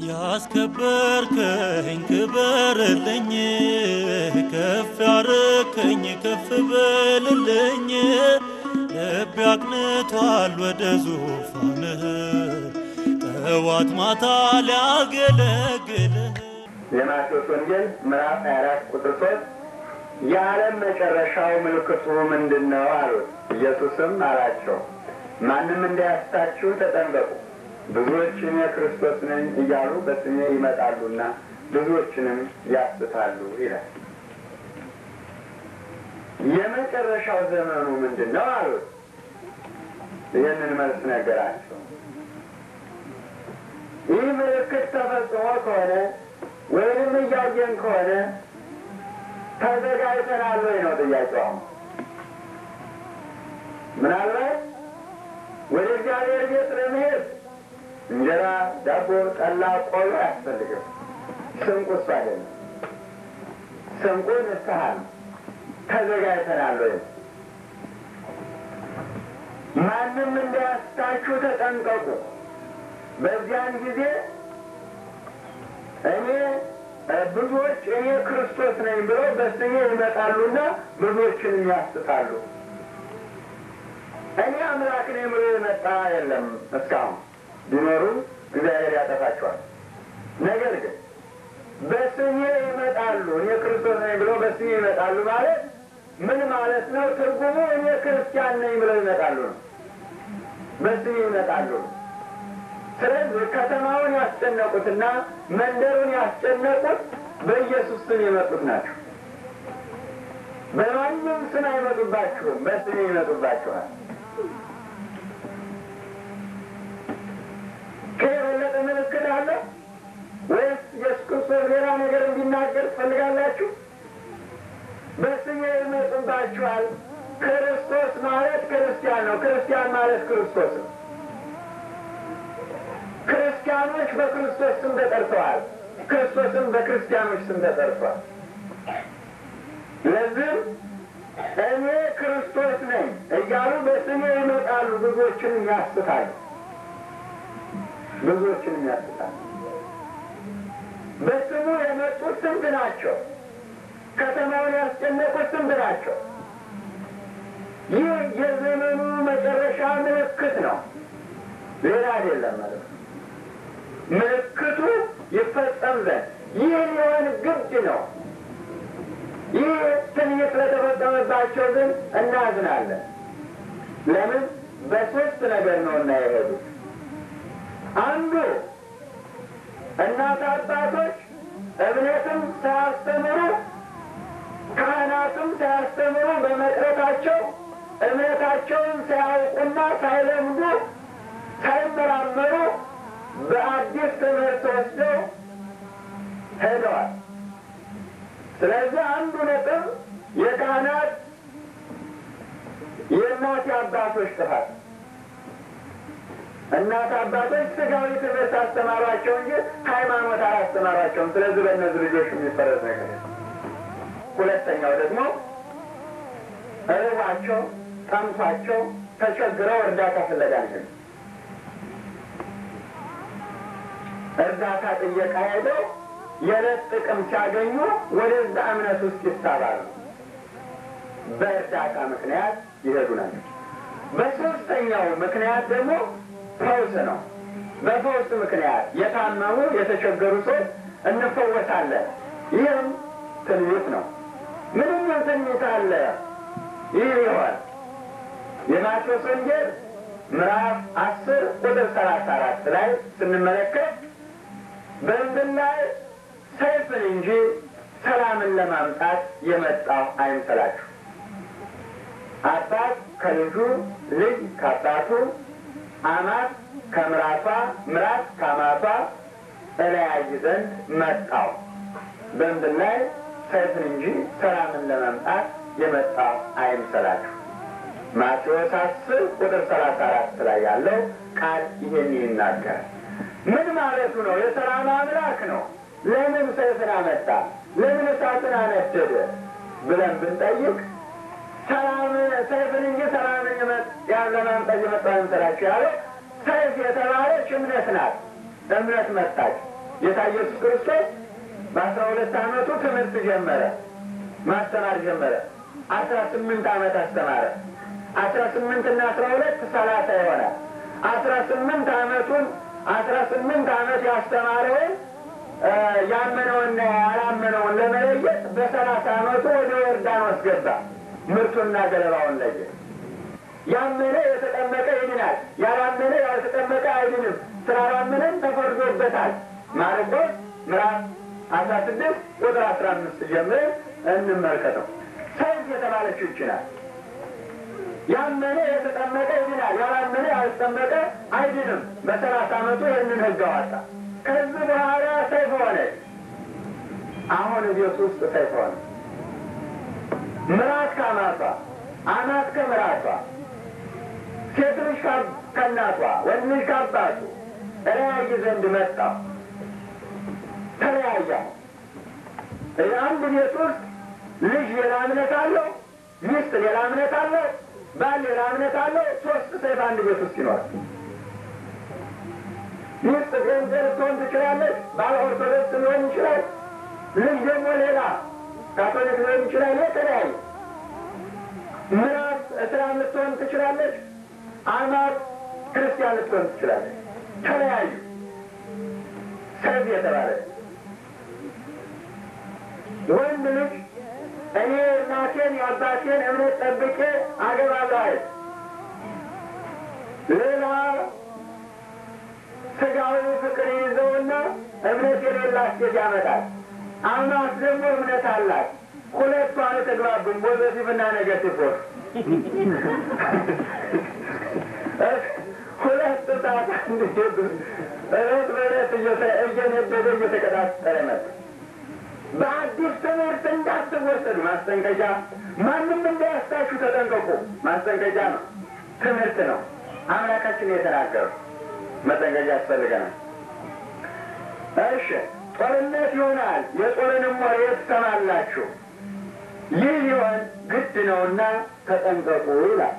ያስከበርከኝ ክበርልኝ፣ ከፍ ያረከኝ ከፍ በልልኝ። ልቤ አቅንቷል ወደ ዙፋንህ ጠዋት ማታ ሊያገለግልህ የማቴዎስ ወንጌል ምዕራፍ 24 ቁጥር 3 የዓለም መጨረሻው ምልክቱ ምንድን ነው አሉት። ኢየሱስም አላቸው ማንም እንዳያስታችሁ ተጠንቀቁ። ብዙዎች እኔ ክርስቶስ ነኝ እያሉ በስሜ ይመጣሉና ብዙዎችንም ያስታሉ ይላል። የመጨረሻው ዘመኑ ምንድን ነው አሉት። ይህንን መልስ ነገራቸው። ይህ ምልክት ተፈጽሞ ከሆነ ወይንም እያየን ከሆነ ተዘጋጅተናል ወይ ነው ጥያቄው። አሁን ምናልባት ወደ እግዚአብሔር ቤት ለመሄድ እንጀራ፣ ዳቦ፣ ጠላ፣ ቆሎ አያስፈልግም። ስንቁ እሱ አይደለም። ስንቁ ንስሐ ነው። ተዘጋጅተናል ወይ? ማንም እንዳያስታችሁ ተጠንቀቁ። በዚያን ጊዜ እኔ ብዙዎች እኔ ክርስቶስ ነኝ ብለው በስሜ ይመጣሉና ብዙዎችንም ያስታሉ። እኔ አምላክ ነኝ ብሎ የመጣ የለም እስካሁን። ቢኖሩም እግዚአብሔር ያጠፋቸዋል። ነገር ግን በስሜ ይመጣሉ፣ እኔ ክርስቶስ ነኝ ብለው በስሜ ይመጣሉ ማለት ምን ማለት ነው? ትርጉሙ እኔ ክርስቲያን ነኝ ብለው ይመጣሉ ነው። በስሜ ይመጣሉ ነው። ስለዚህ ከተማውን ያስጨነቁትና መንደሩን ያስጨነቁት በኢየሱስ ስም የመጡት ናቸው። በማንም ስም አይመጡባችሁም፣ በስሜ ይመጡባችኋል። ከየበለጠ ምልክት አለ ወይስ ኢየሱስ ክርስቶስ ሌላ ነገር እንዲናገር ትፈልጋላችሁ? በስሜ ይመጡባችኋል። ክርስቶስ ማለት ክርስቲያን ነው። ክርስቲያን ማለት ክርስቶስ ነው። ክርስቲያኖች በክርስቶስ ስም ተጠርተዋል። ክርስቶስም በክርስቲያኖች ስም ተጠርቷል። ለዚህም እኔ ክርስቶስ ነኝ እያሉ በስሜ ይመጣሉ፣ ብዙዎችንም ያስታሉ። ብዙዎችንም ያስታሉ። በስሙ የመጡት ስንት ናቸው? ከተማውን ያስጨነቁት ስንት ናቸው? ይህ የዘመኑ መጨረሻ ምልክት ነው፣ ሌላ አይደለም ማለት ነው። ምልክቱ ይፈጸም ዘንድ ይህ ሊሆን ግድ ነው። ይህ ትንቢት ስለተፈጸመባቸው ግን እናዝናለን። ለምን? በሶስት ነገር ነው እና የሄዱት አንዱ እናት አባቶች እምነትም ሳያስተምሩ ካህናትም ሳያስተምሩ በመቅረታቸው እምነታቸውን ሳያውቁና ሳይለምዱ ሳይመራመሩ በአዲስ ትምህርት ወስደው ሄደዋል። ስለዚህ አንዱ ነጥብ የካህናት የእናት አባቶች ጥፋት። እናት አባቶች ስጋዊ ትምህርት አስተማሯቸው እንጂ ሃይማኖት አላስተማሯቸውም። ስለዚህ በእነዚህ ልጆች የሚፈረድ ነገር ሁለተኛው ደግሞ እርቧቸው፣ ጠምቷቸው፣ ተቸግረው እርዳታ ፍለጋ ነው እርዳታ ጥየቃ ሄደው የዕለት ጥቅም ሲያገኙ ወደዛ እምነት ውስጥ ይሳባሉ። በእርዳታ ምክንያት ይሄዱ ናቸው። በሶስተኛው ምክንያት ደግሞ ፈውስ ነው። በፈውስ ምክንያት የታመሙ የተቸገሩ ሰዎች እንፈወሳለን። ይህም ትንቢት ነው። ምንም ትንቢት አለ። ይህ ይሆን የማቴዎስ ወንጌል ምዕራፍ አስር ቁጥር ሰላሳ አራት ላይ ስንመለከት በምድር ላይ ሰይፍን እንጂ ሰላምን ለማምጣት የመጣው አይምሰላችሁ። አባት ከልጁ፣ ልጅ ከአባቱ፣ አማት ከምራቷ፣ ምራት ከአማቷ እለያይ ዘንድ መጣው። በምድር ላይ ሰይፍን እንጂ ሰላምን ለማምጣት የመጣው አይምሰላችሁ። ማቴዎስ አስር ቁጥር ሰላሳ አራት ላይ ያለው ቃል ይሄን ይናገራል። ምን ማለቱ ነው? የሰላም አምላክ ነው። ለምን ሰይፍን አመጣ? ለምን እሳትን አነደደ ብለን ብንጠይቅ ሰላም ሰይፍን እንጂ ሰላምን ለማምጣት የመጣ አይምሰላችሁ ያለው ሰይፍ የተባለች እምነት ናት። እምነት መጣች። ጌታ ኢየሱስ ክርስቶስ በአስራ ሁለት ዓመቱ ትምህርት ጀመረ፣ ማስተማር ጀመረ። አስራ ስምንት ዓመት አስተማረ። አስራ ስምንት እና አስራ ሁለት ሰላሳ ይሆናል። አስራ ስምንት ዓመቱን አስራ ስምንት ዓመት ያስተማረውን ያመነውና ያላመነውን ለመለየት በሰላሳ ዓመቱ ወደ ዮርዳኖስ ገባ። ምርቱና ገለባውን ለየ። ያመነ የተጠመቀ ይድናል፣ ያላመነ ያልተጠመቀ አይድንም። ስላላመነም ተፈርዶበታል። ማርቆስ ምዕራፍ አስራ ስድስት ቁጥር አስራ አምስት ጀምረን እንመልከተው። ሰይፍ የተባለችው ይችላል። ያመነ የተጠመቀ ይድናል፣ ያላመነ ያልተጠመቀ አይድንም። በሰላሳ ዓመቱ ይህንን ሕግ አወጣ። ከዚህ በኋላ ሰይፍ ሆነ። አሁን ቤት ውስጥ ሰይፍ ሆነ። ምራት ከአማቷ፣ አማት ከምራቷ፣ ሴት ልጅ ከእናቷ፣ ወንድ ልጅ ከአባቱ እለያይ ዘንድ መጣ። ተለያያ። አንድ ቤት ውስጥ ልጅ ሌላ እምነት አለው፣ ሚስት ሌላ እምነት አለው፣ ባል ሌላ እምነት አለው። ሶስት ሰይፍ አንድ ቤት ውስጥ ይኖራል። ሚስት ጴንጤ ልትሆን ትችላለች፣ ባል ኦርቶዶክስ ሊሆን ይችላል፣ ልጅ ደግሞ ሌላ ካቶሊክ ሊሆን ይችላል። የተለያዩ ምራት እስላም ልትሆን ትችላለች፣ አማት ክርስቲያን ልትሆን ትችላለች። ተለያዩ። ሰይፍ የተባለ ወንድ ልጅ እኔ እናቴን የአባቴን እምነት ጠብቄ አገባለሁ አይደል? ሌላ ስጋዊ ፍቅር ይዘውና እምነት የሌላት ሴት ያመጣል። አማት ደግሞ እምነት አላት። ሁለቱ አልተግባቡም። ፖዘቲቭና ኔጋቲቭ ሁለት ሰዓት እንዲሄዱ እለት በእለት እየነደደ እየተቀጣጠረ መጣ። በአዲስ ትምህርት እንዳትወሰዱ ማስጠንቀቂያ፣ ማንም እንዳያስታችሁ ተጠንቀቁ። ማስጠንቀቂያ ነው፣ ትምህርት ነው። አምላካችን የተናገሩ መጠንቀቂያ ያስፈልገናል። እሺ ጦርነት ይሆናል፣ የጦርንም ወሬ ትሰማላችሁ። ይህ ሊሆን ግድ ነውና ተጠንቀቁ ይላል።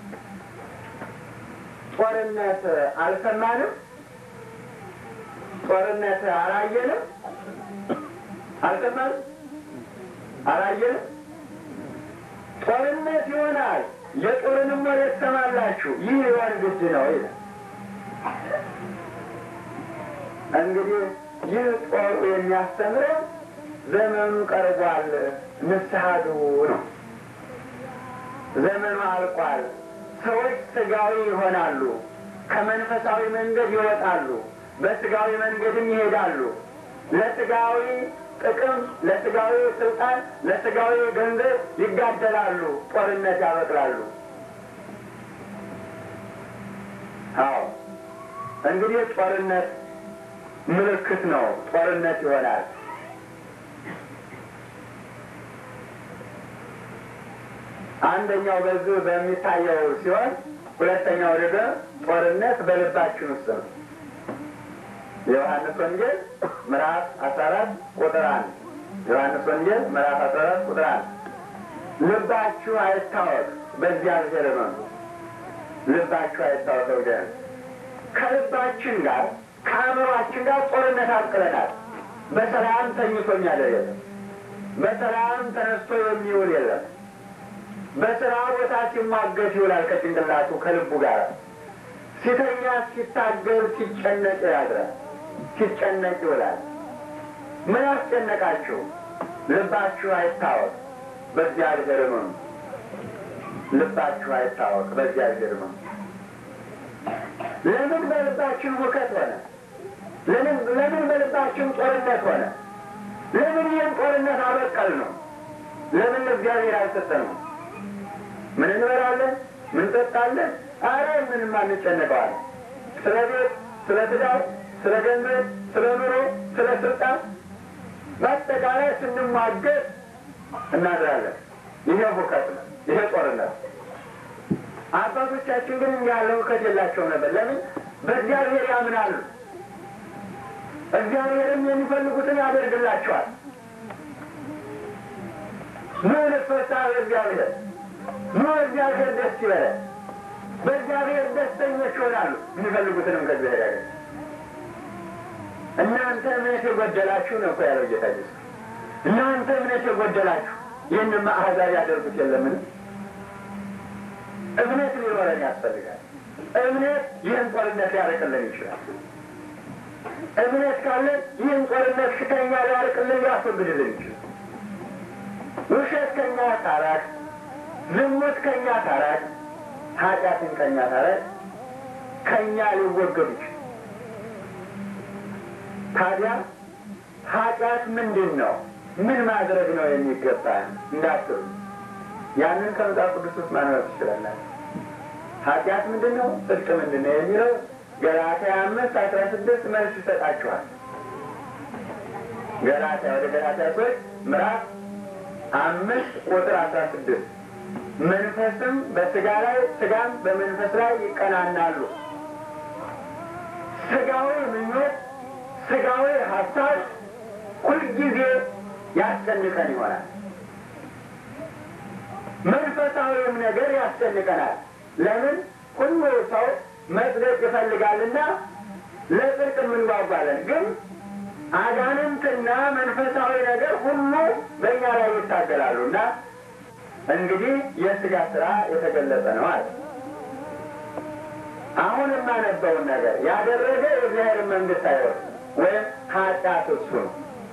ጦርነት አልሰማንም፣ ጦርነት አላየንም፣ አልሰማንም፣ አላየንም። ጦርነት ይሆናል፣ የጦርንም ወሬ ትሰማላችሁ። ይህ ሊሆን ግድ ነው ይላል። እንግዲህ ይህ ጦሩ የሚያስተምረው ዘመኑ ቀርቧል፣ ንስሐ ግቡ ነው። ዘመኑ አልቋል። ሰዎች ስጋዊ ይሆናሉ፣ ከመንፈሳዊ መንገድ ይወጣሉ፣ በስጋዊ መንገድም ይሄዳሉ። ለስጋዊ ጥቅም፣ ለስጋዊ ስልጣን፣ ለስጋዊ ገንዘብ ይጋደላሉ፣ ጦርነት ያበቅላሉ። አዎ እንግዲህ ጦርነት ምልክት ነው። ጦርነት ይሆናል። አንደኛው በዚህ በሚታየው ሲሆን፣ ሁለተኛው ደግሞ ጦርነት በልባችን ውስጥ ነው። የዮሐንስ ወንጌል ምዕራፍ አስራ አራት ቁጥር አንድ ዮሐንስ ወንጌል ምዕራፍ አስራ አራት ቁጥር አንድ ልባችሁ አይታወቅ፣ በእግዚአብሔር እመኑ። ልባችሁ አይታወቅ ወገን ከልባችን ጋር ከአእምሯችን ጋር ጦርነት አቅለናል። በሰላም ተኝቶ የሚያደር የለም። በሰላም ተነስቶ የሚውል የለም። በስራ ቦታ ሲሟገት ይውላል ከጭንቅላቱ ከልቡ ጋር። ሲተኛ ሲታገል ሲጨነቅ ያድራል። ሲጨነቅ ይውላል። ምን ያስጨነቃችሁ? ልባችሁ አይታወቅ፣ በእግዚአብሔር እመኑ። ልባችሁ አይታወቅ፣ በእግዚአብሔር እመኑ። ለምን በልባችን ውከት ሆነ? ለምን ለምን በልባችን ጦርነት ሆነ? ለምን ይህን ጦርነት አበቀል ነው? ለምን ለእግዚአብሔር አልሰጠነው? ምን እንበላለን? ምን ጠጣለን? አረ ምንም አንጨነቀዋለን። ስለ ቤት፣ ስለ ትዳር፣ ስለ ገንዘብ፣ ስለ ኑሮ፣ ስለ ስልጣን በአጠቃላይ ስንሟገት እናድራለን። ይሄ ሁከት ነው። ይሄ ጦርነት አባቶቻችን ግን እንዲህ ያለ እውቀት የላቸው ነበር። ለምን? በእግዚአብሔር ያምናሉ። እግዚአብሔርም የሚፈልጉትን ያደርግላቸዋል። ኑ ንፈሳ በእግዚአብሔር ኑ እግዚአብሔር ደስ ይበለን። በእግዚአብሔር ደስተኞች ይሆናሉ። የሚፈልጉትንም ከእግዚአብሔር ያገኝ እናንተ እምነት የጎደላችሁ ነው እኮ ያለው ጌታ ኢየሱስ። እናንተ እምነት የጎደላችሁ ይህን አሕዛብ ያደርጉት የለምን? እምነት ሊኖረን ያስፈልጋል። እምነት ይህን ጦርነት ሊያርቅልን ይችላል። እምነት ካለን ይህን ጦርነት ከኛ ሊያርቅልን ሊያስወግድልን ይችላል። ውሸት ከኛ ታራቅ፣ ዝሙት ከኛ ታራቅ፣ ኃጢአትን ከኛ ታራቅ፣ ከኛ ሊወገዱ ይችላል። ታዲያ ኃጢአት ምንድን ነው? ምን ማድረግ ነው የሚገባ እንዳትሉ፣ ያንን ከመጽሐፍ ቅዱስ ውስጥ ማንበብ ትችላላችሁ። ኃጢአት ምንድን ነው? ጽድቅ ምንድን ነው የሚለው ገላትያ አምስት አስራ ስድስት መልስ ይሰጣችኋል። ገላትያ ወደ ገላትያ ሰዎች ምዕራፍ አምስት ቁጥር አስራ ስድስት መንፈስም በስጋ ላይ ስጋም በመንፈስ ላይ ይቀናናሉ። ስጋዊ ምኞት፣ ስጋዊ ሀሳብ ሁልጊዜ ያስጨንቀን ይሆናል። መንፈሳዊም ነገር ያስጨንቀናል። ለምን? ሁሉ ሰው መጽደቅ ይፈልጋልና ለጽድቅ የምንጓጓለን። ግን አጋንንትና መንፈሳዊ ነገር ሁሉ በእኛ ላይ ይታገላሉ እና እንግዲህ የስጋ ስራ የተገለጸ ነው አለ። አሁን የማነበውን ነገር ያደረገ የእግዚአብሔር መንግስት አይወርስም ወይም ኃጢአት እሱ ነው።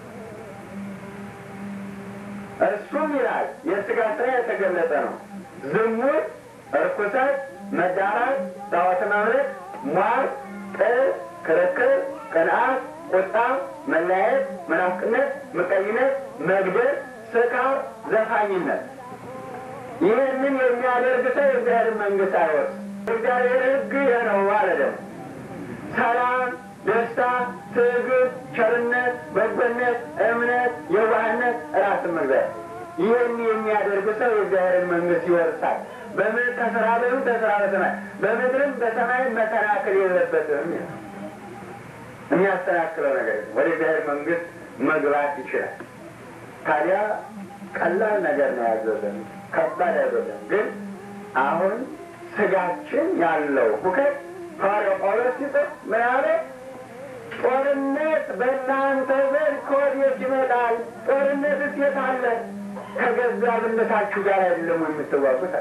እሱም ይላል የስጋ ስራ የተገለጸ ነው። ዝሙት፣ እርኩሰት፣ መዳራት፣ ጣዖት ማምለክ፣ ሟርት፣ ጥል፣ ክርክር፣ ቅንዓት፣ ቁጣ፣ መለያየት፣ መናፍቅነት፣ ምቀኝነት፣ መግደል፣ ስካር፣ ዘፋኝነት። ይህንን የሚያደርግ ሰው የእግዚአብሔር መንግስት አይወርስም። እግዚአብሔር ሕግ ይህ ነው አለ። ደግሞ ሰላም፣ ደስታ፣ ትዕግስት፣ ቸርነት፣ በጎነት፣ እምነት፣ የዋህነት፣ ራስን መግዛት ይህን የሚያደርግ ሰው የእግዚአብሔርን መንግስት ይወርሳል። በምን ተስራ በምን ተስራ በሰማይ በምድርም በሰማይ መሰናክል የለበትም ይላል። የሚያስተናክለው ነገር የለም። ወደ እግዚአብሔር መንግስት መግባት ይችላል። ታዲያ ቀላል ነገር ነው ያዘዘን፣ ከባድ አይደለም። ግን አሁን ስጋችን ያለው ሁከት ሐዋርያው ጳውሎስ ሲጽፍ ምን አለ? ጦርነት በእናንተ ዘንድ ከወዴት ይመጣል? ጦርነትስ የት አለ? ከገዛ ብልታችሁ ጋር አይደለም የምትዋጉት።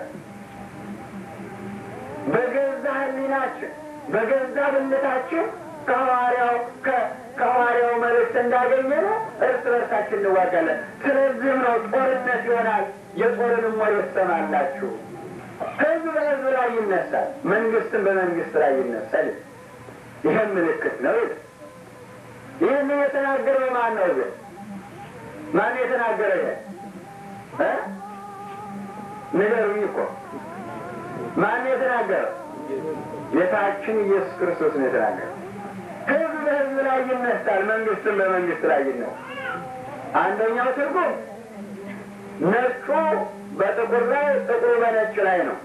በገዛ ሕሊናችን በገዛ ብልታችን ከሐዋርያው ከሐዋርያው መልእክት እንዳገኘ ነው እርስ በርሳችን እንዋጋለን። ስለዚህም ነው ጦርነት ይሆናል። የጦርንም ወሬ ትሰማላችሁ። ህዝብ በህዝብ ላይ ይነሳል፣ መንግስትም በመንግስት ላይ ይነሳል። ይህም ምልክት ነው። ይህን የተናገረው ማን ነው? ግን ማን የተናገረ? ይሄ ንገሩኝ እኮ ማን የተናገረው? ጌታችን ኢየሱስ ክርስቶስ ነው የተናገረው። ህዝብ በህዝብ ላይ ይነሳል፣ መንግስትም በመንግስት ላይ ይነሳል። አንደኛው ትርጉም ነጩ በጥቁር ላይ ጥቁሩ በነጭ ላይ ነው።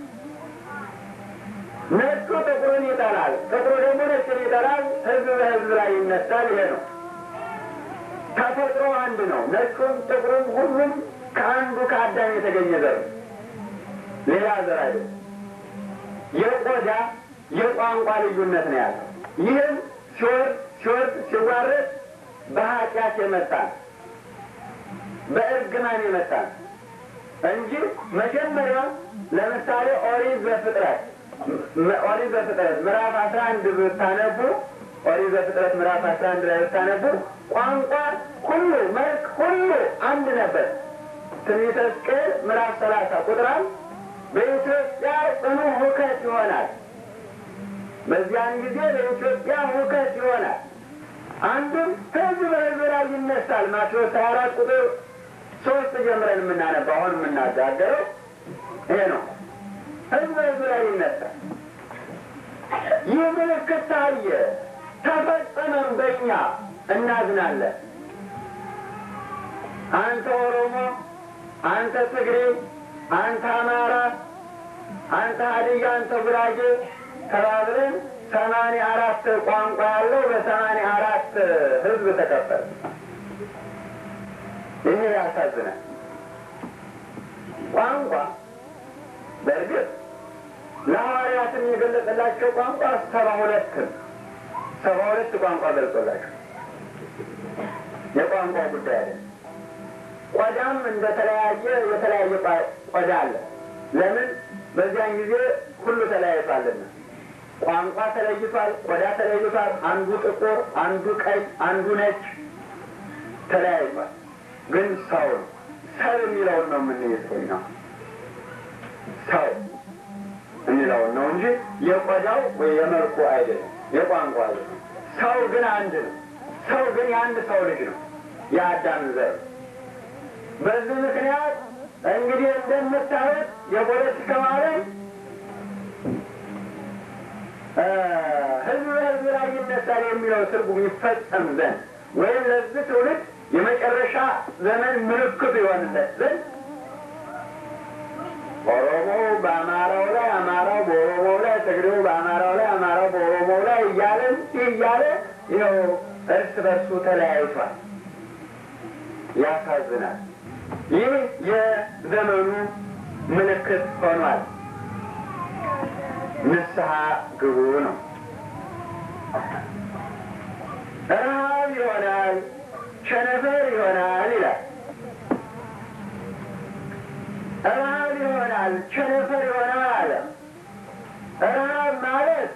ነጩ ጥቁሩን ይጠላል፣ ጥቁሩ ደግሞ ነጭን ይጠላል። ህዝብ በህዝብ ላይ ይነሳል። ይሄ ነው ተፈጥሮ አንድ ነው። ነጩም ጥቁሩም ሁሉም ከአንዱ ከአዳም የተገኘ ዘር ነው። ሌላ ዘር አይደለም። የቆዳ የቋንቋ ልዩነት ነው ያለው። ይህም ሲወርድ ሲወርድ ሲዋረድ በኃጢአት የመጣ በእርግማን የመጣ እንጂ መጀመሪያ ለምሳሌ ኦሪት ዘፍጥረት ኦሪት ዘፍጥረት ምዕራፍ አስራ አንድ ብታነቡ ኦሪት ዘፍጥረት ምዕራፍ አስራ አንድ ላይ ብታነቡ ቋንቋ ሁሉ መልክ ሁሉ አንድ ነበር። ትንቢተ ሕዝቅኤል ምዕራፍ ሰላሳ ቁጥር አንድ በኢትዮጵያ ጽኑ ሁከት ይሆናል። በዚያን ጊዜ በኢትዮጵያ ሁከት ይሆናል። አንዱም ህዝብ በህዝብ ላይ ይነሳል። ማቴዎስ ሀያ አራት ቁጥር ሶስት ጀምረን የምናነባው አሁን የምናጋገረው ይሄ ነው። ህዝብ በህዝብ ላይ ይነሳል። ይህ ምልክት ታየ፣ ተፈጸመም፣ በእኛ እናዝናለን። አንተ ኦሮሞ፣ አንተ ትግሬ፣ አንተ አማራ፣ አንተ ሀዲያ፣ አንተ ጉራጌ ተባብለን ሰማንያ አራት ቋንቋ ያለው በሰማንያ አራት ህዝብ ተከፈለ። ይሄ ያሳዝናል። ቋንቋ በእርግጥ ለሐዋርያትም የገለጸላቸው ቋንቋ ሰባ ሁለት ሰባ ሁለት ቋንቋ ገልጾላቸው የቋንቋ ጉዳይ አይደለም። ቆዳም እንደተለያየ የተለያየ ቆዳ አለ። ለምን? በዚያን ጊዜ ሁሉ ተለያይቷልና ቋንቋ ተለይቷል፣ ቆዳ ተለይቷል። አንዱ ጥቁር፣ አንዱ ቀይ፣ አንዱ ነጭ ተለያይቷል። ግን ሰው ነው። ሰው የሚለውን ነው የምንይዘው ነው ሰው የሚለውን ነው እንጂ የቆዳው ወይ የመልኩ አይደለም፣ የቋንቋ አይደለም። ሰው ግን አንድ ነው። ሰው ግን የአንድ ሰው ልጅ ነው፣ የአዳም ዘር። በዚህ ምክንያት እንግዲህ እንደምታዩት የፖለቲካው ዓለም ህዝብ በህዝብ ላይ ይነሳል የሚለው ትርጉም ይፈጸም ዘንድ ወይም ለዚህ ትውልድ የመጨረሻ ዘመን ምልክቱ ይሆንለት ዘንድ ኦሮሞው በአማራው ላይ፣ አማራው በኦሮሞው ላይ፣ ትግሬው በአማራው ላይ፣ አማራው በኦሮሞው ላይ እያለ እንዲህ እያለ ይኸው እርስ በርሱ ተለያይቷል። ያሳዝናል። ይህ የዘመኑ ምልክት ሆኗል። ንስሐ ግቡ ነው። ረሃብ ይሆናል፣ ቸነፈር ይሆናል ይላል። ረሃብ ይሆናል፣ ቸነፈር ይሆናል አለ። ረሃብ ማለት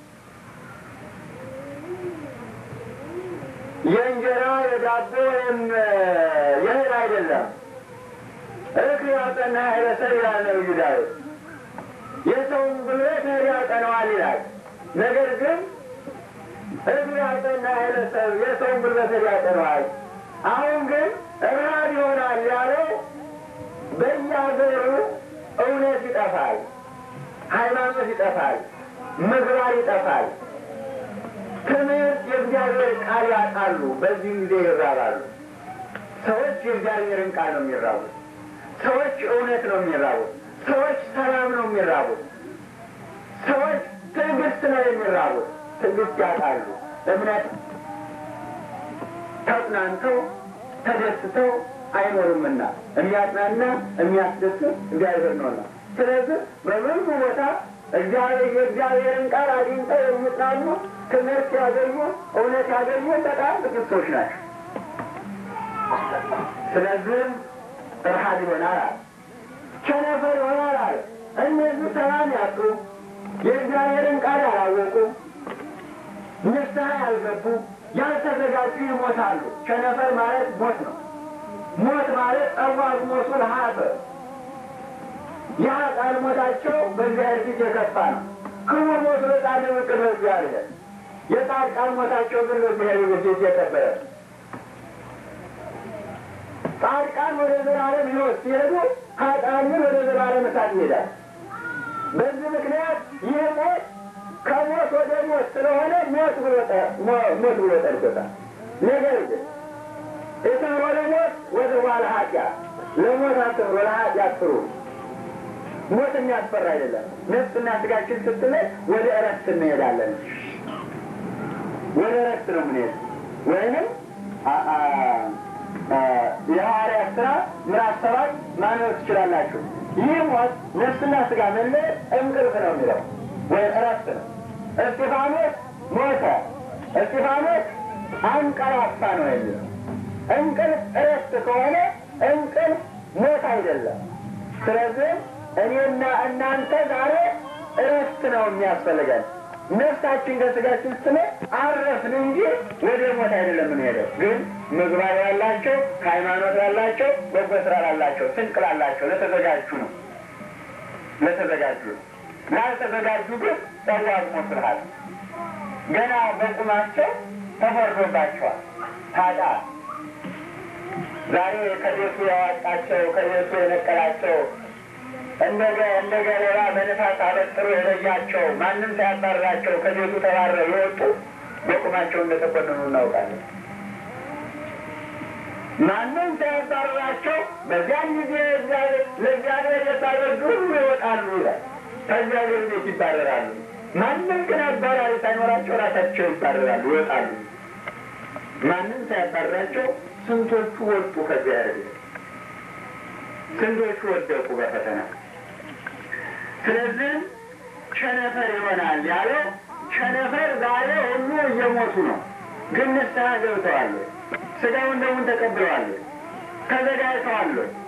የእንጀራ የዳቦ ወይም የእህል አይደለም። እክል ያውጠና ኃይለሰብ ይላል ነብዩ ዳዊት። የሰውን ጉልበት እህል ያውጠነዋል ይላል። ነገር ግን እክል ያውጠና ኃይለሰብ የሰውን ጉልበት እህል ያውጠነዋል። አሁን ግን ረሃብ ይሆናል ያለው በየሀገሩ እውነት ይጠፋል፣ ሃይማኖት ይጠፋል፣ ምግባር ይጠፋል። ትምህርት የእግዚአብሔር ቃል ያጣሉ። በዚህ ጊዜ ይራባሉ። ሰዎች የእግዚአብሔርን ቃል ነው የሚራቡት። ሰዎች እውነት ነው የሚራቡት። ሰዎች ሰላም ነው የሚራቡት። ሰዎች ትዕግስት ነው የሚራቡት። ትዕግስት ያጣሉ። እምነት ተጽናንተው ተደስተው አይኖሩምና የሚያጽናና የሚያስደስት እግዚአብሔር ነውና። ስለዚህ በብዙ ቦታ እግዚአብሔር የእግዚአብሔርን ቃል አግኝተው የሚጽናኑ ትምህርት ያገኙ እውነት ያገኙ በጣም ጥቂት ሰዎች ናቸው። ስለዚህም ረሃብ ይሆናል አለ፣ ቸነፈር ይሆናል አለ። እነዚህ ሰላም ያጡ የእግዚአብሔርን ቃል ያላወቁ ንስሐ ያልገቡ ያልተዘጋጁ ይሞታሉ። ቸነፈር ማለት ሞት ነው። ሞት ማለት ጸዋት ሞቱ ለሀፈ ያ ቃል ሞታቸው በእግዚአብሔር ፊት የከፋ ነው። ክቡር ሞት ለጻድቅ ቅድመ እግዚአብሔር የጻድቃን ሞታቸው ግን በእግዚአብሔር ፊት የከበረ ነው። ጻድቃን ወደ ዘላለም ሕይወት ሲሄዱ ኃጥአን ግን ወደ ዘላለም እሳት ይሄዳል። በዚህ ምክንያት ይህ ሞት ከሞት ወደ ሞት ስለሆነ ሞት ብሎ ሞት ብሎ ጠርቶታል። ነገር ግን እትብሮ ለሞት ወትሯ ለኃጢአት ለሞት አትብሮ ለኃጢአት ፍሩ። ሞት የሚያስፈራ አይደለም። ነፍስና ስጋችን ስትለይ ወደ እረፍት እንሄዳለን። ወደ እረፍት ነው የምንሄድ ወይንም የሐዋርያት ሥራ ምዕራፍ ሰባት ማንበብ ትችላላችሁ። ይህ ሞት ነፍስና ስጋ መለየት እንቅልፍ ነው የሚለው ወይም እረፍት ነው። እስጢፋኖስ ሞተ፣ እስጢፋኖስ አንቀላፋ ነው የሚለው እንቅልፍ እረፍት ከሆነ እንቅልፍ ሞት አይደለም። ስለዚህ እኔና እናንተ ዛሬ እረፍት ነው የሚያስፈልገን። ነፍሳችን ከስጋችን ስትነ አረፍን እንጂ ወደ ሞት አይደለም የምንሄደው። ግን ምግባር ያላቸው ሃይማኖት ያላቸው በጎ ስራ ላላቸው ስንቅ ላላቸው ለተዘጋጁ ነው ለተዘጋጁ ነው። ላልተዘጋጁ ግን ጸዋት ሞት ብልሃል ገና በቁማቸው ተፈርዶባቸዋል። ታዲያ ዛሬ ከቤቱ ያዋጣቸው ከቤቱ የነቀላቸው እንደ ገለባ በንፋስ አበጥሮ የለያቸው ማንም ሳያባርራቸው ከቤቱ ተባረው የወጡ በቁማቸው እንደተኮንኑ እናውቃለን። ማንም ሳያባርራቸው በዚያን ጊዜ ለእግዚአብሔር የታረዱ ሁሉ ይወጣሉ ይላል። ከእግዚአብሔር ቤት ይባረራሉ። ማንም ግን አባራሪ ሳይኖራቸው ራሳቸው ይባረራሉ፣ ይወጣሉ። ማንም ሳያባርራቸው ስንቶቹ ወጡ ከእግዚአብሔር ቤት፣ ስንቶቹ ወደቁ በፈተና። ስለዚህ ቸነፈር ይሆናል ያለው ቸነፈር ዛሬ ሁሉ እየሞቱ ነው። ግን ንስሐ ገብተዋል? ስጋውን ደሙን ተቀብለዋል? ተዘጋጅተዋል?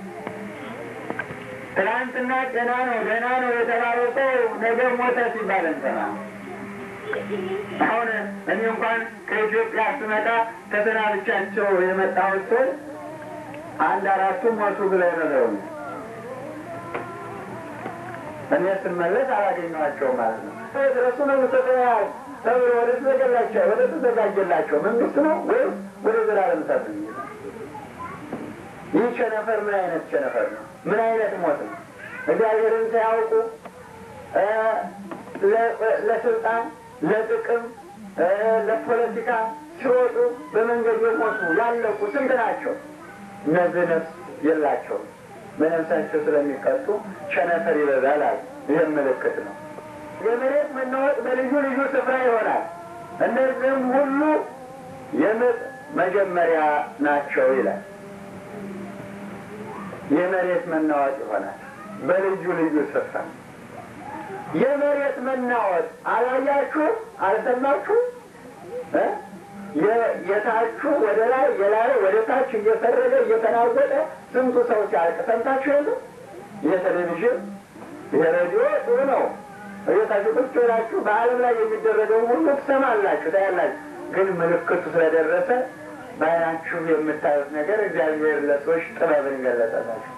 ትናንትና ደህና ነው ደህና ነው የተባለው ሰው ነገ ሞተ ሲባል እንሰማ። አሁን እኔ እንኳን ከኢትዮጵያ ስመጣ ተሰናብቻቸው የመጣሁት ሰው አንድ አራቱ ሞቱ ብለው ነገሩኝ። እኔ ስመለስ አላገኘኋቸው ማለት ነው። ድረሱ መንግስተ ሰማያት ተብሎ ወደ ተዘጋላቸው ወደ ተዘጋጀላቸው መንግስት ነው ወይም ወደ ዘላለም እሳት ነው? ይህ ቸነፈር ምን አይነት ቸነፈር ነው? ምን አይነት ሞት ነው? እግዚአብሔርን ሳያውቁ ለስልጣን፣ ለጥቅም፣ ለፖለቲካ ሲወጡ በመንገድ የሞቱ ያለቁ ስንት ናቸው? እነዚህ ነፍስ የላቸውም። በነፍሳቸው ስለሚቀጡ ቸነፈር ይበዛል አሉ። ይህም ምልክት ነው። የመሬት መናወጥ በልዩ ልዩ ስፍራ ይሆናል። እነዚህም ሁሉ የምጥ መጀመሪያ ናቸው ይላል። የመሬት መናወጥ ይሆናል በልዩ ልዩ ስፍራ። የመሬት መናወጥ አላያችሁ? አልሰማችሁ? የታቹ ወደ ላይ የላይ ወደ ታች እየሰረገ እየተናወጠ ስንቱ ሰው ሲያልቅ ሰምታችሁ የለ? የቴሌቪዥን የሬዲዮ ጥሩ ነው። እቤታችሁ ቁጭ ብላችሁ በዓለም ላይ የሚደረገው ሁሉ ትሰማላችሁ፣ ታያላችሁ። ግን ምልክቱ ስለደረሰ በዓይናችሁ የምታዩት ነገር እግዚአብሔር ለሰዎች ጥበብን ገለጸላችሁ።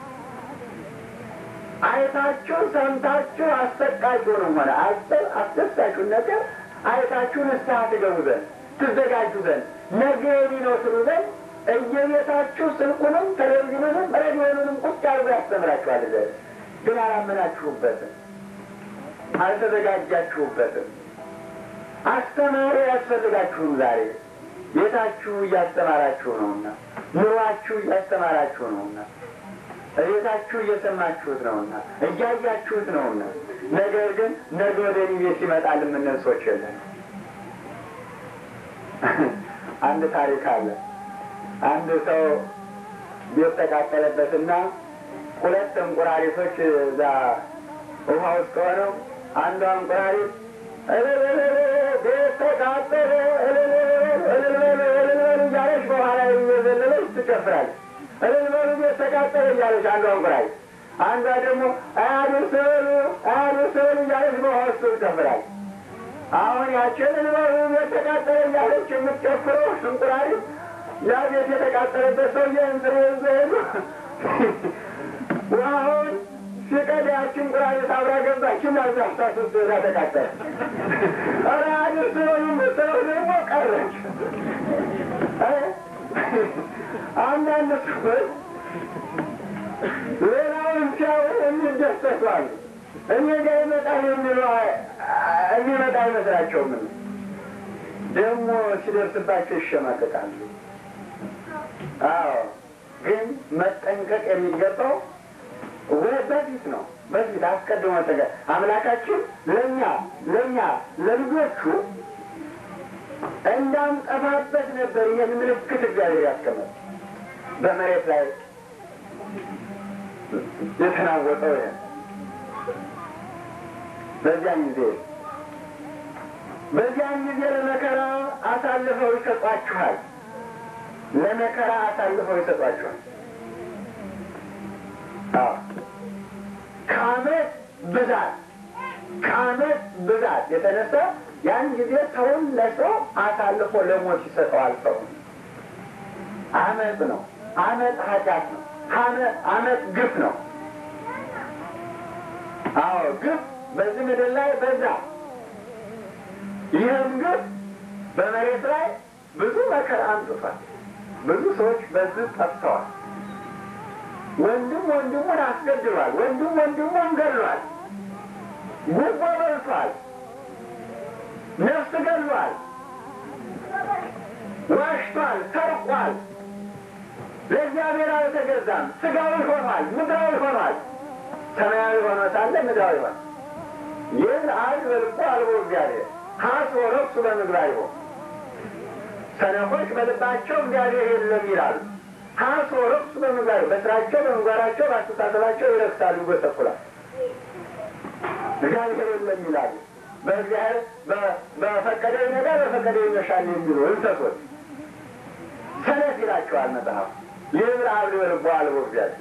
አይታችሁ ሰምታችሁ አሰቃቂውንም ሆነ አስደሳችሁን ነገር አይታችሁ ንስሐ ትገቡ ዘንድ ትዘጋጁ ዘንድ ነገ ነው ትሉ ዘንድ እየቤታችሁ ስልኩንም ቴሌቪዥኑንም ሬዲዮኑንም ቁጭ አድርጎ ያስተምራችኋል። ዘንድ ግን አላመናችሁበትም፣ አልተዘጋጃችሁበትም። አስተማሪ ያስፈልጋችሁም። ዛሬ ቤታችሁ እያስተማራችሁ ነውና፣ ኑሯችሁ እያስተማራችሁ ነውና፣ ቤታችሁ እየሰማችሁት ነውና፣ እያያችሁት ነውና። ነገር ግን ነገ ወደ እኔ ቤት ይመጣል የምንል ሰዎች የለን። አንድ ታሪክ አለ። አንድ ሰው ቤት ተቃጠለበትና ሁለት እንቁራሪቶች እዛ ውሃ ውስጥ ሆነው አንዷ እንቁራሪት ቤት ተቃጠለ እልልበሉ እያለች በኋላ እየዘለለች ትጨፍራለች። እልልበሉ ቤት ተቃጠለ እያለች አንዷ እንቁራሪት፣ አንዷ ደግሞ አያድርስ በሉ አያድርስ በሉ እያለች በውሃ ውስጥ ትጨፍራለች። አሁን ያችን እልልበሉ ቤት ተቃጠለ እያለች የምትጨፍረው እንቁራሪት ያ ቤት የተቃጠለበት ሰውዬ እንትን ይዞ ሄዱ ውሃውን ሲቀድ ያችን እንቁራሪት አብራ ገባችና እዛ እሳት ውስጥ እዛ ተቃጠለ። ኧረ አድርስ በሉ የምትለው ደግሞ ቀረች። አንዳንድ ሰዎች ሌላውን ሲያዩ የሚደሰቱ አሉ። እኔ ጋር ይመጣል የሚለው የሚመጣ አይመስላቸውም። ደግሞ ሲደርስባቸው ይሸማቀቃሉ። አዎ ግን መጠንቀቅ የሚገባው በፊት ነው። በፊት አስቀድሞ ጠቀ አምላካችን ለእኛ ለእኛ ለልጆቹ እንዳንጠፋበት ነበር ይህን ምልክት እግዚአብሔር ያስቀመጠ በመሬት ላይ የተናወጠው ይሄ በዚያን ጊዜ በዚያን ጊዜ ለመከራ አሳልፈው ይሰጧችኋል። ለመከራ አሳልፈው ይሰጧችኋል። ከዓመት ብዛት ከዓመት ብዛት የተነሳ ያን ጊዜ ሰውን ለሰው አሳልፎ ለሞት ይሰጠዋል። ሰው አመት ነው። አመት ኃጢአት ነው። አመት ግፍ ነው። አዎ ግፍ በዚህ ምድር ላይ በዛ። ይህም ግፍ በመሬት ላይ ብዙ መከራ አምጥቷል። ብዙ ሰዎች በዚህ ጠፍተዋል። ወንድም ወንድሙን አስገድሏል። ወንድም ወንድሙን ገድሏል። ጉቦ በልቷል። ነፍስ ገድሏል። ዋሽቷል። ሰርቋል። ለእግዚአብሔር አልተገዛም። ስጋዊ ሆኗል። ምድራዊ ሆኗል። ሰማያዊ ሆኖ ሳለ ምድራዊ ሆኗል። ይህን አድ በልቦ አልቦ እግዚአብሔር ሀስ ወረሱ በምግባር ይሆን ሰነፎች በልባቸው እግዚአብሔር የለም ይላሉ። ሀስ ወረሱ በምግባር በስራቸው፣ በምግባራቸው፣ በአስተሳሰባቸው ይረክሳሉ፣ ይጎሰቁላል። እግዚአብሔር የለም ይላሉ። በእግዚአብሔር በፈቀደ ነገር በፈቀደ ይመሻል የሚሉ እንሰሶች ይላቸዋል መጽሐፍ። ይብር አብዶ ልቦ አልቦ እግዚአብሔር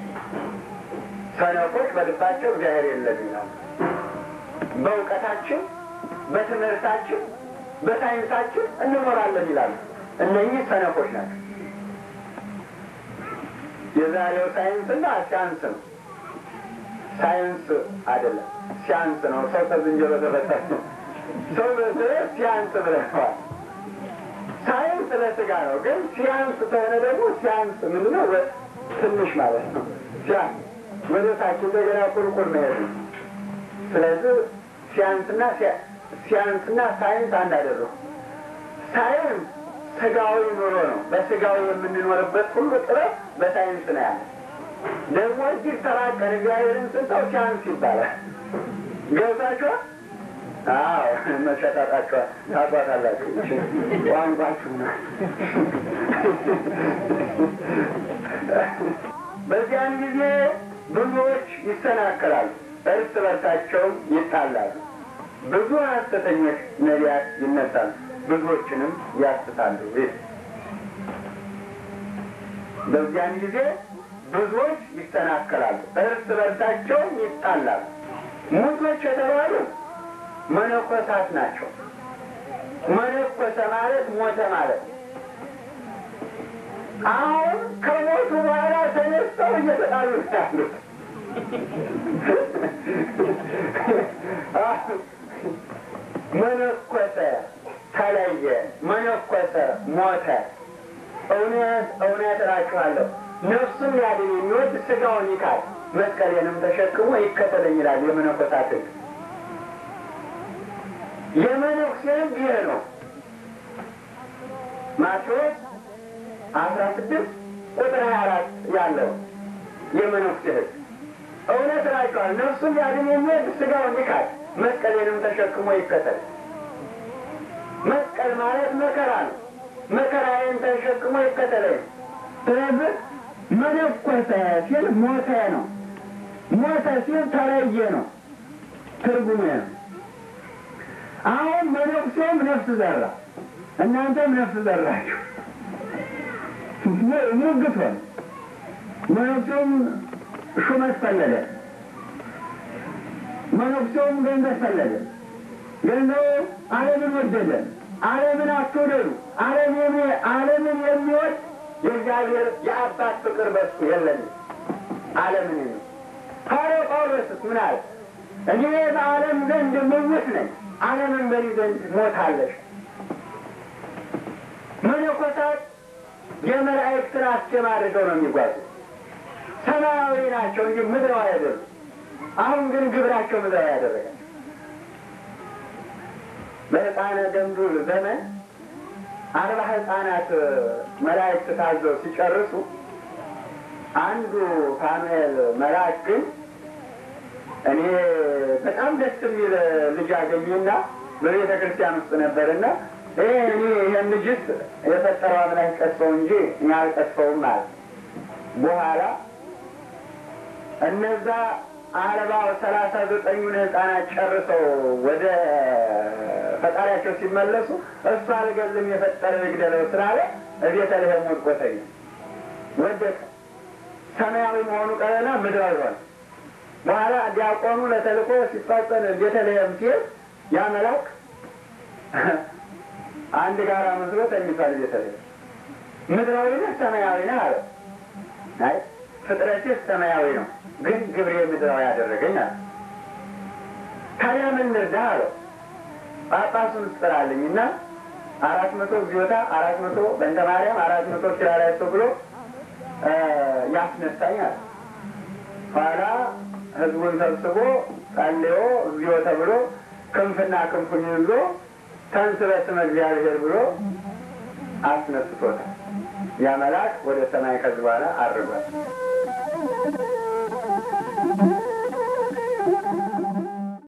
ሰነፎች በልባቸው እግዚአብሔር የለም ይላል። በእውቀታችን፣ በትምህርታችን፣ በሳይንሳችን እንኖራለን ይላሉ። እነኚህ ሰነፎች ናቸው። የዛሬው ሳይንስና ሲያንስ ነው። ሳይንስ አይደለም ሲያንስ ነው። ሰው ከዝንጀሮ ተፈጠረ ነው። ሰው በስረት ሲያንስ ብለዋል። ሳይንስ ለስጋ ነው፣ ግን ሲያንስ ከሆነ ደግሞ ሲያንስ ምንድነው? ትንሽ ማለት ነው። ሲያንስ ወደ ታች እንደገና ቁልቁል መሄድ ነው። ስለዚህ ሲያንስና ሲያንስና ሳይንስ አንድ አደረጉ። ሳይንስ ስጋዊ ኑሮ ነው። በስጋዊ የምንኖርበት ሁሉ ጥረት በሳይንስ ነው ያለ። ደግሞ እጅግ ተራቀን እግዚአብሔርን ስንተው ሲያንስ ይባላል። ገብታችኋል? አዎ መሸጣጣችኋል። ታቋታላችሁ። ቋንቋችሁ ነው። በዚያን ጊዜ ብዙዎች ይሰናከላሉ፣ እርስ በርሳቸውም ይጣላሉ። ብዙ ሐሰተኞች ነቢያት ይነሳሉ፣ ብዙዎችንም ያስታሉ። በዚያን ጊዜ ብዙዎች ይሰናከላሉ፣ እርስ በርሳቸውም ይጣላሉ። ሙቶች የተባሉ መነኮሳት ናቸው። መነኮሰ ማለት ሞተ ማለት ነው። አሁን ከሞቱ በኋላ ተነስተው እየተጣሉ ያሉት መነኮሰ፣ ተለየ፣ መነኮሰ፣ ሞተ። እውነት እውነት እላችኋለሁ ነፍሱን ሊያድን የሚወድ ስጋውን ይካድ መስቀሌንም ተሸክሞ ይከተለኝ ይላል የመነኮሳት ሕግ። የመነኩሴ ሕግ ይህ ነው። ማቴዎስ አስራ ስድስት ቁጥር ሀያ አራት ያለው የመነኩሴ ሕግ እውነት እላችኋለሁ ነፍሱን ሊያድን የሚወድ ስጋውን ይካድ መስቀሌንም ተሸክሞ ይከተል። መስቀል ማለት መከራ ነው። መከራዬን ተሸክሞ ይከተለኝ። ስለዚህ መነኮሰ ሲል ሞተ ነው። ሞተ ሲል ተለየ ነው። ትርጉሙ ነው። አሁን መነኩሴውም ነፍስ ዘራ፣ እናንተም ነፍስ ዘራችሁ። ሙግት ሆነ። መነኩሴውም ሹመት ፈለገ፣ መነኩሴውም ገንዘብ ፈለገ። ገንዘቡ ዓለምን ወደደ። ዓለምን አትውደዱ። ዓለም ዓለምን የሚወድ የእግዚአብሔር የአባት ፍቅር በሱ የለንም። ዓለምን የሚ ሐዋርያው ጳውሎስስ ምን አለ? እኔ በዓለም ዘንድ ምውት ነኝ፣ ዓለምን በእኔ ዘንድ ሞታለሽ። መነኮሳት የመላእክትን አስኬማ አድርገው ነው የሚጓዙ። ሰማያዊ ናቸው እንጂ ምድራዊ አይደሉም። አሁን ግን ግብራቸው ምድራዊ ያደረጋል። በሕፃነ ገምዱል ዘመን አርባ ሕፃናት መላእክት ታዘው ሲጨርሱ አንዱ ፋኑኤል መልአክ ግን እኔ በጣም ደስ የሚል ልጅ አገኘና በቤተ ክርስቲያን ውስጥ ነበርና ይሄ እኔ ይህን ልጅስ የፈጠረው አምላክ ቀስፈው እንጂ እኔ አልቀስፈውም አለ። በኋላ እነዛ አርባው ሰላሳ ዘጠኙን ሕፃናት ጨርሰው ወደ ፈጣሪያቸው ሲመለሱ እሱ አልገልም የፈጠረው ይግደለው ስላለ ቤተልሔም ወድቆ ተገኘ። ወደቀ። ሰማያዊ መሆኑ ቀረና ምድራዊ ሆነ። በኋላ ዲያቆኑ ለተልኮ ሲፋጠን ቤተልሔም ሲሄድ ያ መልአክ አንድ ጋራ መስሎ ተኝቷል። ቤተልሔም ምድራዊ ነህ ሰማያዊ ነህ አለ። አይ ፍጥረትህ ሰማያዊ ነው፣ ግን ግብሬ ምድራዊ ያደረገኝ አለ። ታዲያ ምን ልርዳህ አለው። ጳጳሱን ስጥራልኝ እና አራት መቶ ጊዮታ አራት መቶ በእንተ ማርያም አራት መቶ ኪራላይሶ ብሎ ያስነሳኛል። ኋላ ህዝቡን ሰብስቦ ጸልዮ እግዚኦ ተብሎ ክንፍና ክንፉን ይዞ ተንሥእ በስመ እግዚአብሔር ብሎ አስነስቶታል። ያ መልአክ ወደ ሰማይ ከዚህ በኋላ አድርጓል።